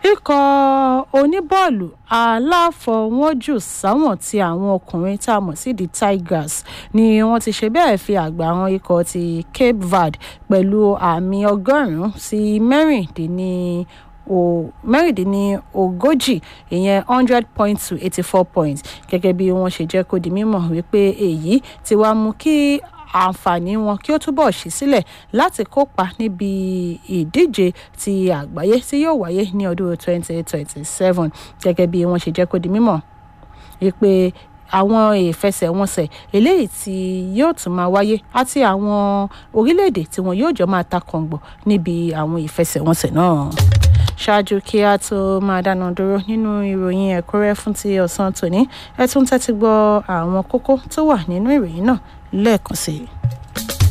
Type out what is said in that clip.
ikọ̀ oníbọ́ọ̀lù aláfọwọ́jù sáwọn ti àwọn ọkùnrin tá a mọ̀ sí the tigers ni wọ́n ti ṣe bẹ́ẹ̀ fi àgbà àwọn ikọ̀ ti cape verde pẹ̀lú àmì ọgọ́rùn-ún sí mẹ́rìndínní o mẹ́rìndínlógójì ìyẹn hundred point to eighty four points gẹ́gẹ́ bí wọ́n ṣe jẹ́ kó di mímọ̀ wípé èyí ti wá mú kí àǹfààní wọn kí ó túbọ̀ ṣí sílẹ̀ láti kópa níbi ìdíje ti àgbáyé tí yóò wáyé ní ọdún twenty twenty seven gẹ́gẹ́ bí wọ́n ṣe jẹ́ kó di mímọ̀ wípé àwọn ìfẹsẹ̀wọnsẹ̀ eléyìí tí yóò tún máa wáyé àti àwọn orílẹ̀-èdè tí wọn yóò jọ máa ta kọ̀ǹgbọ̀ níbi àwọn ìfẹsẹ̀wọnsẹ̀ náà ṣáájú kí a tó máa dáná dúró nínú ìròyìn ẹ̀kúnrẹ́ fún ti ọ̀sán tòní ẹ tún tẹ́tí gbọ́ àwọn kókó tó wà nínú ìròyìn náà lẹ́ẹ̀kan sí i.